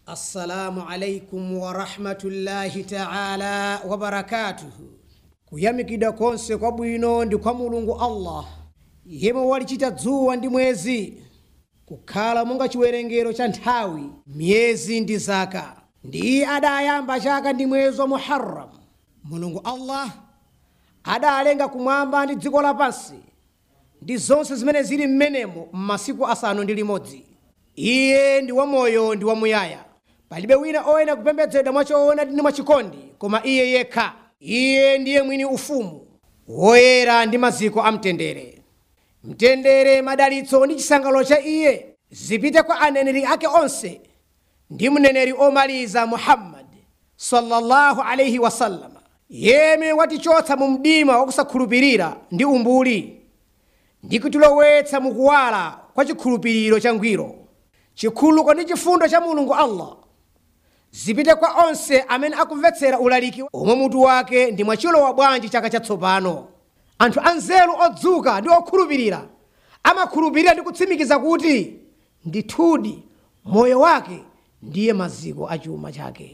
assalamu alaikum warahmatullahi taala wabarakatuhu kuyamikidwa konse kwabwino ndi kwa mulungu allah yemwe walichita dzuwa ndi mwezi kukhala monga chiwerengero cha nthawi miyezi ndi zaka ndi iye adayamba chaka ndi mwezi wa muharram mulungu allah adalenga kumwamba ndi dziko lapansi ndi zonse zimene zili m'menemo m'masiku asanu ndi limodzi iye ndi wamoyo ndi wamuyaya palibe wina oyenera kupembedzedwa mwachoona ndi mwachikondi koma iye yekha iye ndiye mwini ufumu woyera ndi maziko a mtendere mtendere madalitso ndi chisangalalo cha iye zipite kwa aneneri ake onse ndi mneneri omaliza muhammadi sallallahu alaihi wasallama yemwe watichotsa mu mdima wakusakhulupirira ndi umbuli ndi kutilowetsa mukuwala kwa chikhulupiriro changwiro chikhuluko ndi chifundo cha mulungu allah zipite kwa onse amene akumvetsera ulaliki omwe mutu wake ndi mwachilowa bwanji chaka chatsopano anthu anzeru odzuka ndi okhulupirira amakhulupirira ndi kutsimikiza kuti ndithudi moyo wake ndiye maziko a chuma chake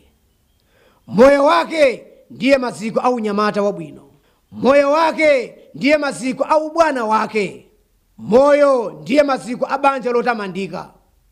moyo wake ndiye maziko a unyamata wabwino moyo wake ndiye maziko a ubwana wake moyo ndiye maziko a banja lotamandika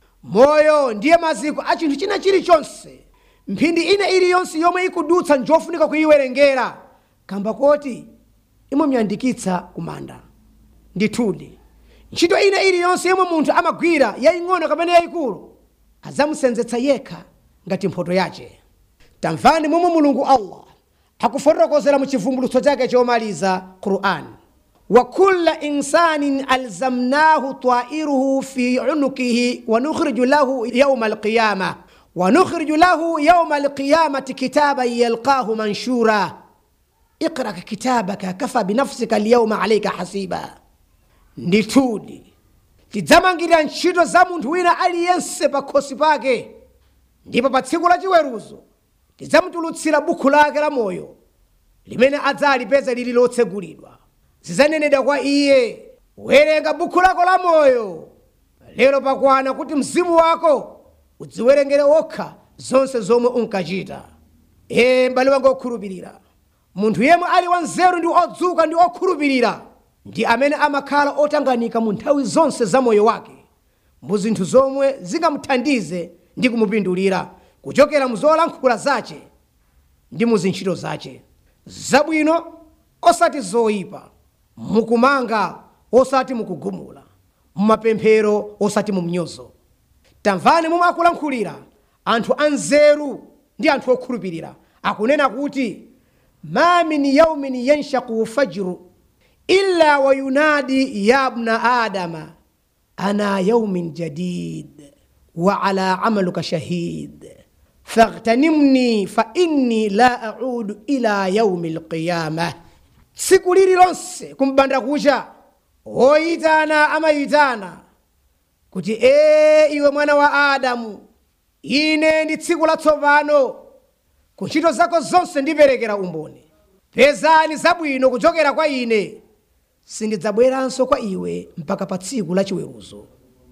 moyo ndiye maziko a chinthu china chilichonse mphindi ina iliyonse yomwe ikudutsa njofunika kuyiwerengera kamba koti imamuyandikitsa kumanda ndithudi ntchito ina iliyonse yomwe munthu amagwira yaying'ono kapena yayikulu adzamusenzetsa yekha ngati mphoto yace tamvani momwe mulungu allah akufotokozera mu chivumbulutso chake chomaliza qur'an wa kulla insanin alzamnahu tairuhu fi unukihi wa nukhriju lahu yauma alqiyama wa nukhriju lahu yauma alqiyamati kitaban yalqahu manshura iqra kitabaka kafa binafsika alyauma alaika hasiba ndithudi tidzamangirira ntchito za munthu wina aliyense pa khosi pake ndipo pa tsiku la chiweruzo tidzamutulutsira bukhu lake la moyo limene adzalipeza lili lotsegulidwa zidzanenedwa kwa iye werenga bukhu lako la moyo lero pakwana kuti mzimu wako udziwerengere wokha zonse zomwe unkachita ee m'bale wanga okhulupirira munthu yemwe ali wanzeru ndi odzuka ndi okhulupirira ndi amene amakhala otanganika mu nthawi zonse za moyo wake mu zinthu zomwe zingamuthandize ndi kumupindulira kuchokera mu zolankhula zace ndi mu zintchito zace zabwino osati zoyipa mukumanga osati mukugumula mumapemphero osati mu mnyozo tamvani momwe akulankhulira anthu anzeru ndi anthu okhulupirira akunena kuti ma min yaumin yanshaku fajru illa wayunadi ya bna adama ana yaumin jadid wa ala amaluka shahid faghtanimni fa inni la audu ila yaumi lqiyama tsiku lililonse kumbanda kucha oyitana amayitana kuti ee iwe mwana wa adamu ine ndi tsiku latsopano ku ntchito zako zonse ndiperekera umboni pezani zabwino kuchokera kwa ine sindidzabweranso kwa iwe mpaka pa tsiku la chiweruzo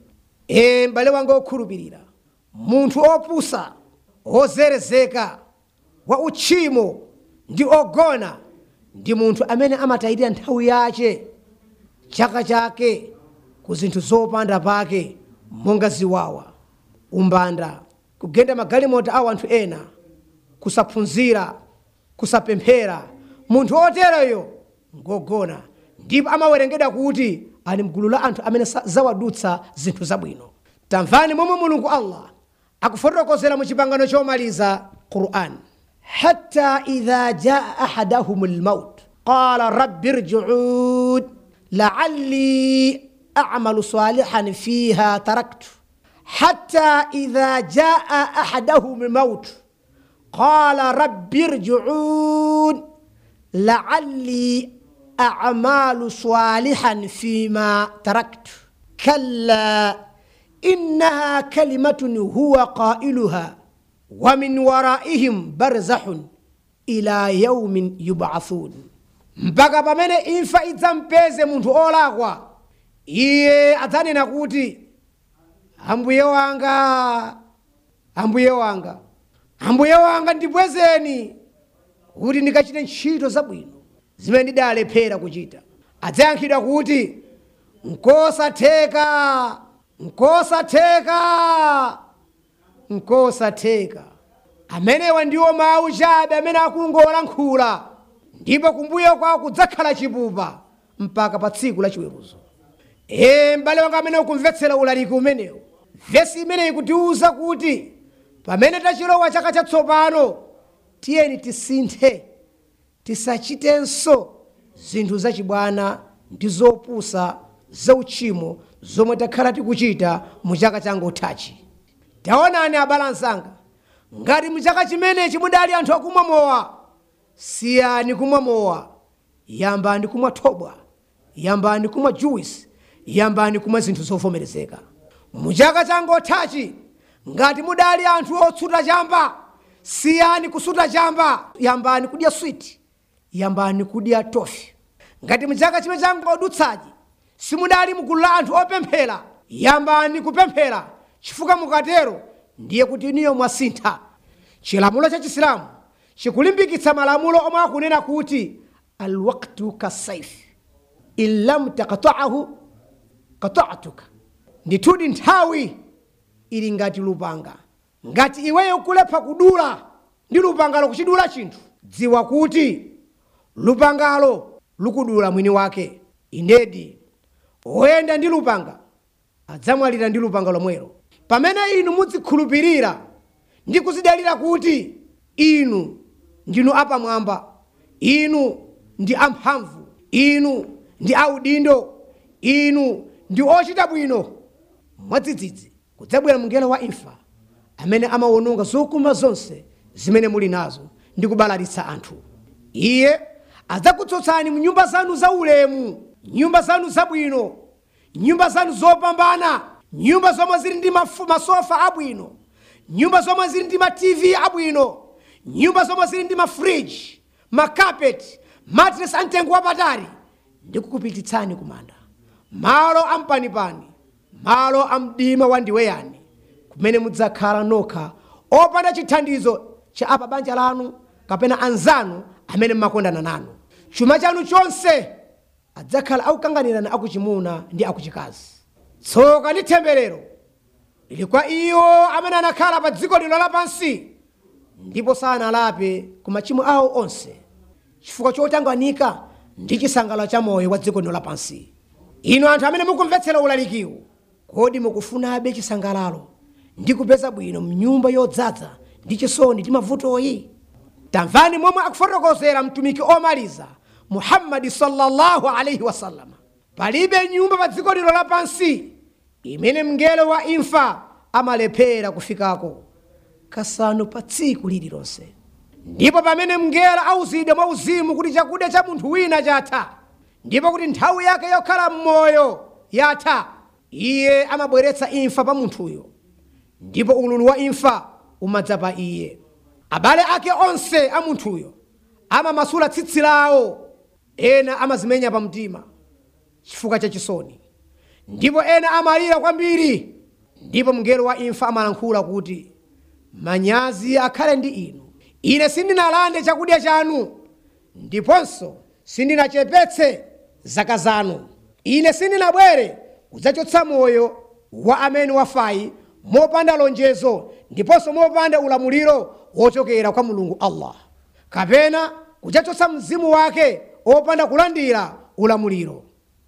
ee m'bale wanga okhulupirira munthu opusa ozerezeka wa uchimo ndi ogona ndi munthu amene amatayirira nthawi yace chaka chake ku zinthu zopanda pake monga ziwawa umbanda kugenda magalimoto a anthu ena kusaphunzira kusapemphera munthu oteroyo ngogona ndipo amawerengedwa kuti ali mgulu la anthu amene zawadutsa zinthu zabwino tamvani momwe mulungu allah akufotokozera mu chipangano chomaliza quran hatta idha jaa ahadahum lmaut qala rabbi rjiun laalli amalu salihan fiha taraktu hatta idha jaa ahadahum lmaut qala rabbi rjiun laalli amalu salihan fima taraktu kalla innaha kalimatun huwa qailuha wa min waraihim barzahun ila yaumin yubathun mpaka pamene imfa idzampeze munthu olakwa iye adzanena kuti ambuye wanga ambuye wanga ambuye wanga ndibwezeni kuti ndikachite ntchito zabwino zimene ndidalephera kuchita adzayankhidwa kuti nkosatheka nkosatheka nkosatheka amenewa ndiwo mawu chabe amene akungolankhula ndipo kumbuyo kwawo kudzakhala chipupa mpaka pa tsiku la chiweruzo ee m'bale wanga amene ukumvetsera ulaliki umenewu vesi imeneyi kutiwuza kuti pamene tachilowa chaka chatsopano tiyeni tisinthe tisachitenso zinthu zachibwana ndi zopusa zauchimo zomwe takhala tikuchita mu chaka changothachi taonani abalansanga ngati mu chaka chimenechi mudali anthu akumwa mowa siyani kumwa mowa yambani kumwa thobwa yambani kumwa juwisi yambani kumwa zinthu zovomerezeka mu chaka changothachi ngati mudali anthu otsuta chamba siyani kusuta chamba yambani kudya switi yambani kudya tofi ngati mu chaka chimene changodutsachi simudali mugulu la anthu opemphera yambani kupemphera chifukwa mukatero ndiye kuti iniyo mwasintha chilamulo cha chisilamu chikulimbikitsa malamulo omwe akunena kuti alwaktu kasaifi in lam takataahu katatuka ndithudi nthawi ili ngati lupanga ngati iweyo kulepha kudula ndi lupangalo kuchidula chinthu dziwa kuti lupangalo lukudula mwini wake inedi woyenda ndi lupanga adzamwalira ndi lupanga lomwelo pamene inu mudzikhulupirira ndi kuzidalira kuti inu ndinu apamwamba inu ndi amphamvu inu ndi audindo inu ndi ochita bwino mwadzidzidzi kudzabwera mngelo wa imfa amene amawononga zokuma zonse zimene muli nazo ndi kubalalitsa anthu iye adzakutsotsani mu nyumba zanu zaulemu nyumba zanu zabwino nyumba zanu zopambana nyumba zomwe zili ndi mafu- masofa abwino nyumba zomwe zili ndi matv abwino nyumba zomwe zili ndi mafriji makapeti matres amtengo wapatali ndi kukupititsani kumanda malo ampanipani malo amdima wandiweyani kumene mudzakhala nokha opanda chithandizo cha apa banja lanu kapena anzanu amene mmakondana nanu chuma chanu chonse adzakhala akukanganirani akuchimuna ndi akuchikazi tsoka ndi temberero lili kwa iwo amene anakhala pa dziko lino lapansi ndipo sanalape ku machimo awo onse chifukwa chotanganika ndi chisangalalo cha moyo wa dziko lino lapansi inu anthu amene mukumvetsera ulalikiwu kodi mukufunabe chisangalalo ndi kupeza bwino mnyumba yodzaza ndi chisoni ndi mavutoyi tamvani momwe akufotokozera mtumiki omaliza muhammadi sallallahu alaihi wasallama palibe nyumba pa dziko lino lapansi imene mngelo wa imfa amalephera kufikako kasanu pa tsiku lililonse ndipo pamene mngelo auzidwa mwa uzimu kuti chakudya cha munthu wina chatha ndipo kuti nthawi yake yokhala m'moyo yatha iye amabweretsa imfa pa munthuyo ndipo ululu wa imfa umadza pa iye abale ake onse a munthuyo amamasula tsitsi lawo ena amazimenya pamtima chifukwa cha chisoni ndipo ena amalira kwambiri ndipo mngelo wa imfa amalankhula kuti manyazi akhale ndi inu ine sindinalande chakudya chanu ndiponso sindinachepetse zaka zanu ine sindinabwere kudzachotsa moyo wa amene wafayi mopanda lonjezo ndiponso mopanda ulamuliro wochokera kwa mulungu allah kapena kudzachotsa mzimu wake opanda kulandira ulamuliro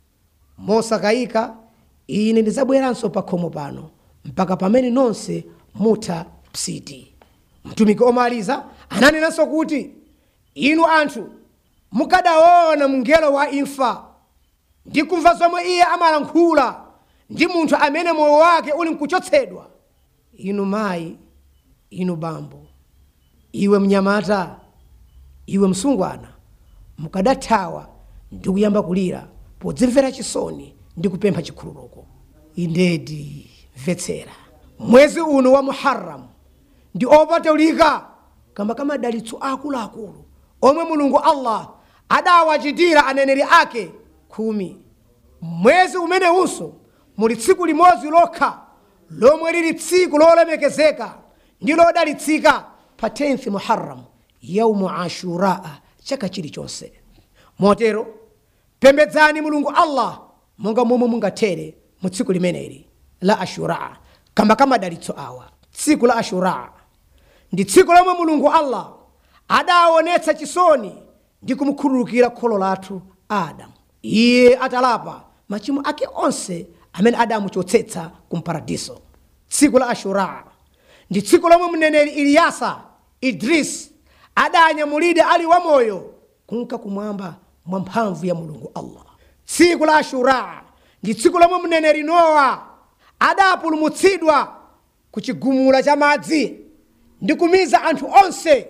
mosakayika ine ndidzabweranso pa khomo pano mpaka pamene nonse mutha psiti mtumiki omaliza ananenanso kuti inu anthu mukadaona mngelo wa imfa ndi kumva zomwe iye amalankhula ndi munthu amene moyo wake uli mkuchotsedwa inu mayi inu bambo iwe mnyamata iwe msungwana mukadathawa ndi kuyamba kulira podzimvera chisoni ndi kupempha chikhululuko indedi mvetsera mwezi uno wa muharramu ndi opatulika kamba kamadalitso akuluakulu omwe mulungu allah adawachitira aneneri ake khumi mwezi umenewunso muli tsiku limodzi lokha lomwe lili tsiku lolemekezeka ndi lodalitsika pa 10th muharram yaumu ashuraa chaka chilichonse motero pembedzani mulungu allah monga momwe mungathere mu tsiku limeneli la ashuraa kamba kamadalitso awa tsiku la ashuraa ndi tsiku lomwe mulungu allah adaonetsa chisoni ndi kumukhululukira kholo lathu adamu iye atalapa machimo ake onse amene adamuchotsetsa ku mparadiso tsiku la ashuraa ndi tsiku lomwe mneneri iliyasa idris adanyamulide ali wamoyo kunka kumwamba mwa mphamvu ya mulungu allah tsiku la ashuraa ndi tsiku lomwe mneneri nowa adapulumutsidwa ku chigumula cha madzi ndi kumiza anthu onse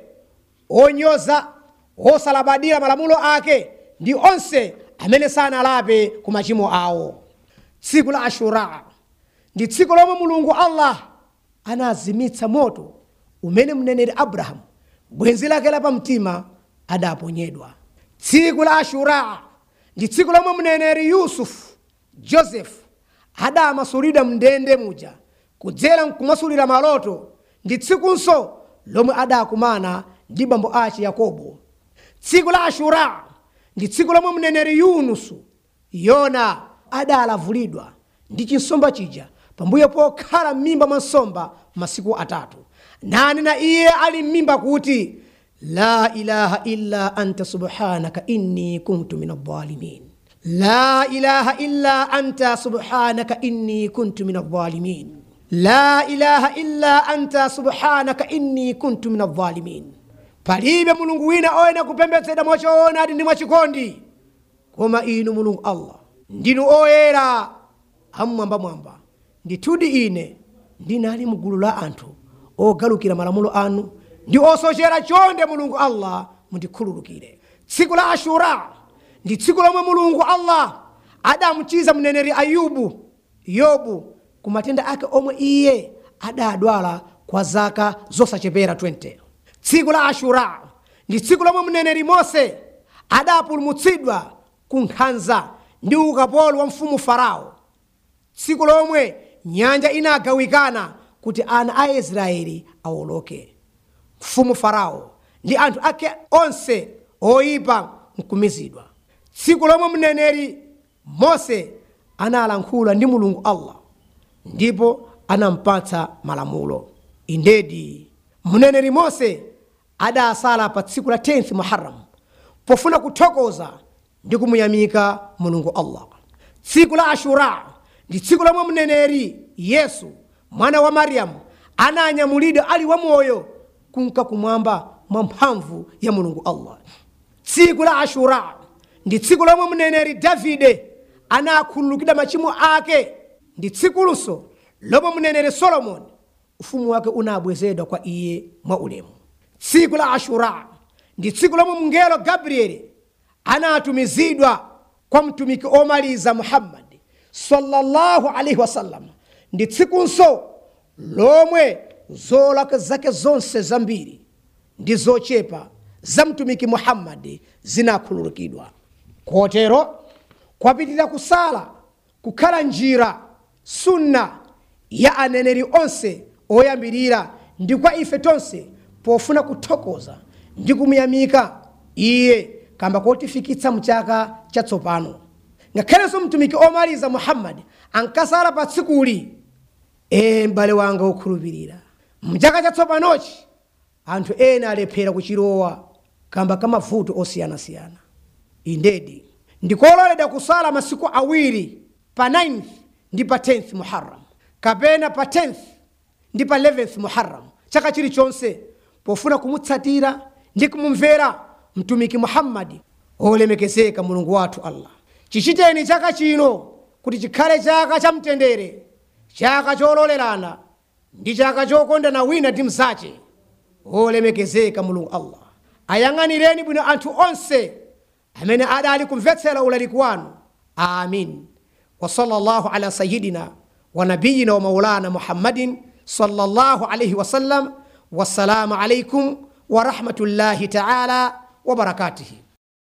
onyoza osalabadira malamulo ake ndi onse amene sanalape ku machimo awo tsiku la ashuraa ndi tsiku lomwe mulungu allah anazimitsa moto umene mneneri abrahamu bwenzi lake lapamtima adaponyedwa tsiku la ashuraa ndi tsiku lomwe mneneri yusufu josefu adamasulidwa mndende muja kudzera mkumasulira maloto ndi tsikunso lomwe adakumana ndi bambo ace yakobo tsiku la ashura ndi tsiku lomwe mneneri yunusu yona adalavulidwa ndi chinsomba chija pambuyo pokhala m'mimba mwa nsomba masiku atatu nanena iye ali m'mimba kuti la ilaha illa anta subhanaka inni kuntu min adh-dhalimin la ilaha illa anta subhanaka inni kuntu min adh-dhalimin la ilaha illa anta subhanaka inni kuntu min adh-dhalimin palibe mulungu wina oyena kupembedzedwa mwachoonadi ndi mwachikondi koma inu mulungu allah ndinu oyera amwambamwamba ndithudi ine ndinali mgulu la anthu ogalukira malamulo anu ndi osochera chonde mulungu allah mundikhululukire tsiku la ashura ndi tsiku lomwe mulungu allah adamuchiza mneneri ayubu yobu ku matenda ake omwe iye adadwala kwa zaka zosachepera 20 tsiku la ashura ndi tsiku lomwe mneneri mose adapulumutsidwa ku nkhanza ndi ukapolo wa mfumu farao tsiku lomwe nyanja inagawikana kuti ana a israeli awoloke mfumu farao ndi anthu ake onse oyipa nkumizidwa tsiku lomwe mneneri mose analankhula ndi mulungu allah ndipo anampatsa malamulo indedi mneneri mose adasala pa tsiku la 10 muharram pofuna kuthokoza ndi kumuyamika mulungu allah tsiku la ashura ndi tsiku lomwe mneneri yesu mwana wa mariyamu ananyamulidwa ali wamoyo kunka kumwamba mwa mphamvu ya mulungu allah tsiku la ashura ndi tsiku lomwe mneneri davide anakhululukidwa machimo ake ndi tsikulunso lomwe mneneri solomoni ufumu wake unabwezedwa kwa iye mwa ulemu tsiku la ashura ndi tsiku lomwe mngelo gabrieli anatumizidwa kwa mtumiki omaliza muhammadi sallallahu alaihi wasallam ndi tsikunso lomwe zolakwa zake zonse zambiri ndi zochepa za mtumiki muhammadi zinakhululukidwa kotero kwapitirira kusala kukhala njira sunna ya aneneri onse oyambirira ndi kwa ife tonse pofuna kuthokoza ndi kumuyamika iye kamba kotifikitsa mchaka chatsopano ngakhalenso mtumiki omaliza muhammadi ankasala pa tsikuli e m'bale wanga wokhulupirira mchaka chatsopanochi anthu ena alephera kuchilowa kamba kamavuto osiyanasiyana indedi ndikololedwa kusala masiku awiri pa 9th ndi pa 10th muharram kapena pa 10th ndi pa 11th muharram chaka chilichonse pofuna kumutsatira ndi kumumvera mtumiki muhammadi olemekezeka mulungu wathu allah chichiteni chaka chino kuti chikhale chaka cha mtendere chaka chololerana ndi chaka chokondana wina ndi mzache olemekezeka mulungu allah ayang'anireni bwino anthu onse amene adali kumvetsera ulaliki wanu amin wa sallallahu ala sayidina wa nabiyina wa maulana muhammadin sallallahu alaihi wasallam wassalamu alaikum wa rahmatullahi taala wa barakatuhi